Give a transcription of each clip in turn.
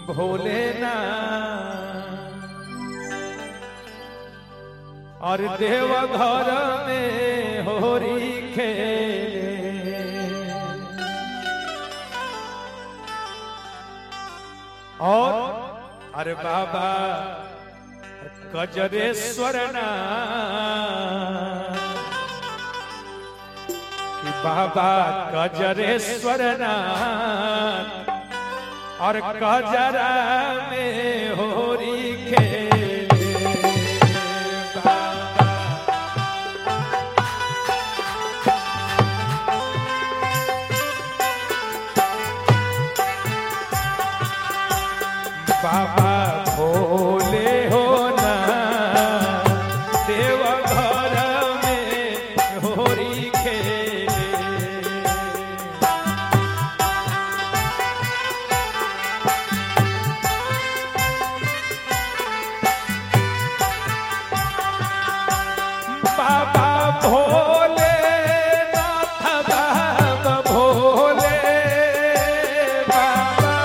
भोलेनाथ और देव घर में होरी खेले और अरे बाबा गजरेश्वर नाथ कि बाबा गजरेश्वर नाथ और गजरा में होरी खेले बाबा बाबा भोले हो ना देव घर में होरी खेले बाबा भोले नाथ बाबा भोले बाबा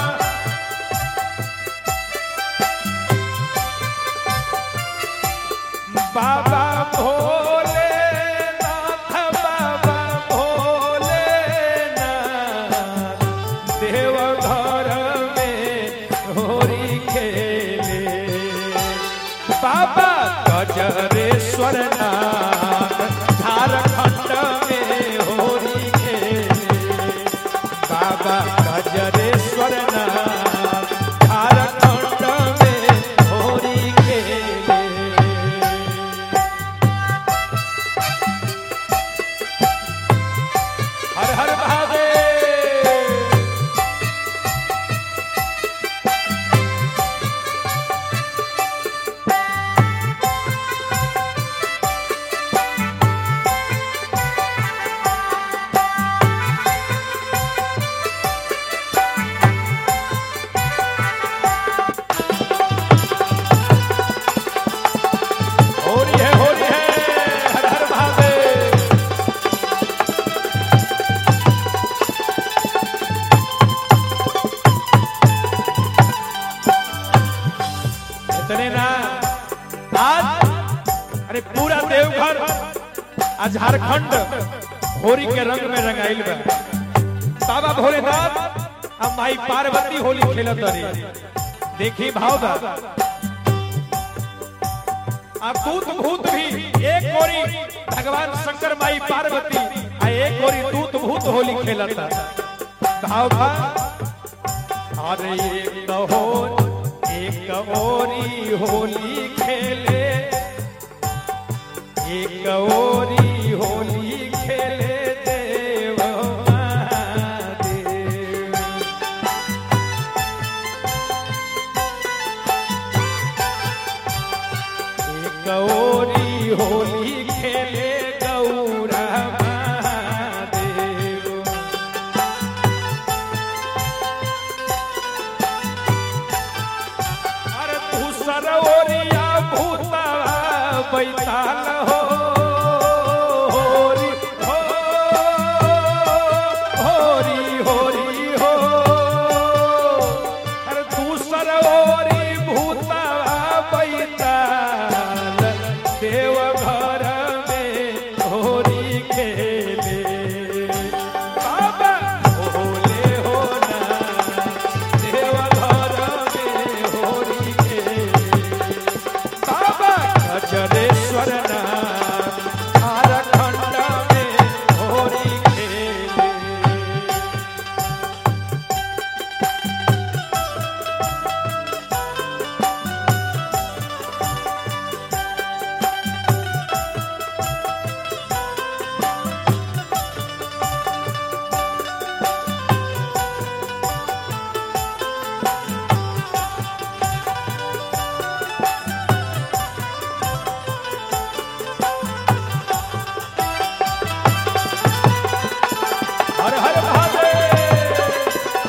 बाबा भोले नाथ बाबा भोले नाथ देव घर में होरी खेले बाबा गजरेश्वर नाथ झारखंड में होरी खेले बाबा गजरेश्वर नाथ झारखंड में होरी खेले हर हर महादेव होरी है होरी है हर हर महादेव इतने ना आज अरे पूरा देवघर आज झारखंड होली के रंग में रंगाइल बा बाबा भोलेनाथ अब माई पार्वती होली खेलत रही देखी भाव बा अब दूत भूत भी एक गोरी भगवान शंकर माई पार्वती आ एक गोरी दूत भूत होली खेलता भाव बा अरे एक हो एक ओरी होली खेले एक ओरी होली खेले देव महादेव गौरी होली खेले गौरा महादेव अरे तू सरोरिया भूता बैताल हो होरी हो होरी होरी हो अरे तू सरोरी भूता बैताल देव घर में होरी खेले बाबा भोले हो ना देव घर में होरी खेले बाबा गजरेश्वर नाथ झारखंड में होरी खेले हर हर महादेव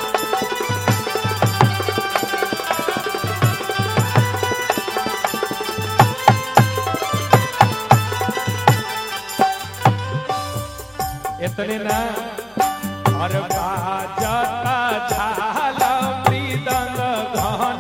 इतने ना और बाजता झाल मृदंग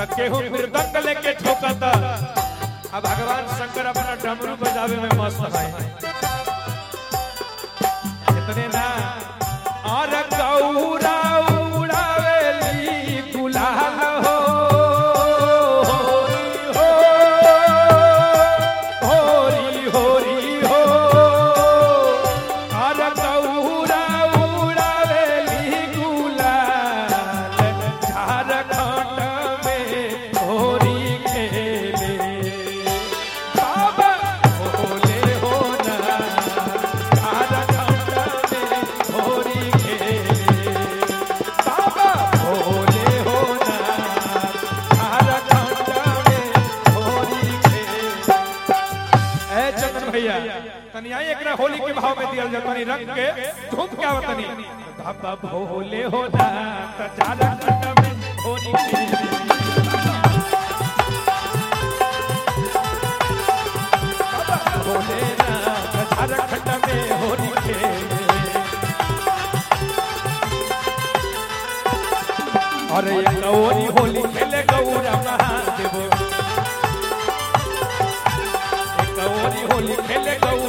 त केहू मृदंग लेके ठोकता अब भगवान शंकर अपना डमरू बजावे में मस्त है इतने ना और गौरा उड़ावेली गुलाल हो होरी होरी हो और गौरा उड़ावेली गुलाल झारखंड में होरी खेले बाबा भोले हो ना झारखंड में होरी खेले बाबा भोले हो ना झारखंड में होरी खेले ए चंदन भैया तनी आई एकरा होली के भाव में दियल जा तनी रंग के धूम क्या तनी बाबा भोले हो ना त झारखंड में होली खेले भोलेनाथ झारखंड में होली खेले अरे ये गौरी होली खेले गौरा महादेव ये गौरी होली खेले गौरा